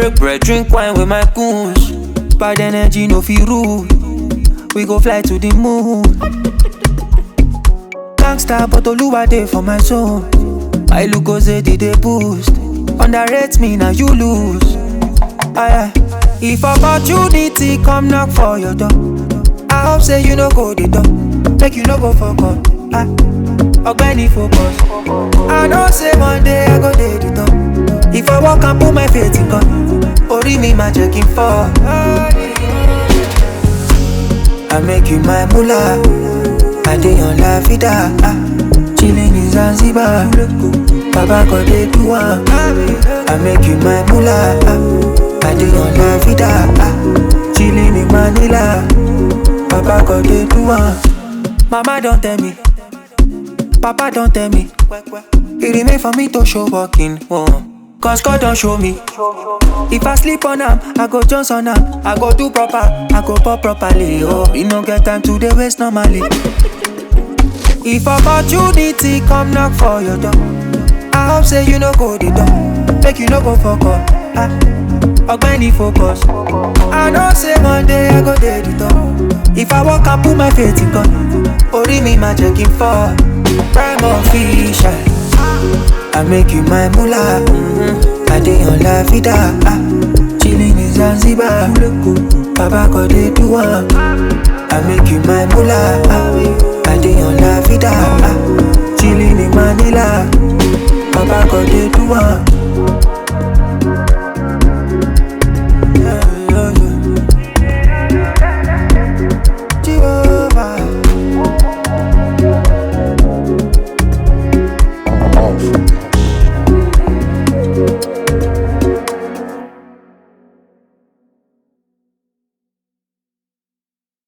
Break bread, drink wine with my goons. Bad energy, no feel rude. We go fly to the moon. Gangsta, but Oluwa dey for my zone. My look goes they dey boost. Underrate me, now you lose. Aye, aye. If opportunity come knock for your door, I hope say you no go the door. Make you no go fuck up. Aye. Ogbeni focus. I know say one day I go dey the top. If I walk and put my faith in God, Ori mi ma jẹ́ kí n fall. I make you my mullah. I dey on la vida. Ah. Chilling in Zanzibar. Baba God dey do am. I make you my mullah. Ah. I dey on la vida. Ah. Chilling in Manila. Baba God dey do am. Mama don tell me. Papa don tell me. It remain for me to show walking. Oh. Cause God don't show me. If I sleep on am, I go Jones on am. I go do proper, I go pop properly. Oh, you no get time to the waste normally. If opportunity come knock for your door, I hope say you no go the door. Make you no go fuck up. Ah, Ogbeni focus. I know say one day I go dey the top. If I walk and put my faith in God, Ori mi ma jẹ́ kí n fall. Prime official. I make you my mullah. Mm-hmm. I dey on la vida. Ah. Chilling in Zanzibar. Baba God dey do am. I make you my mullah. Ah. I dey on la vida. Ah. Chilling in Manila. Baba God dey do am.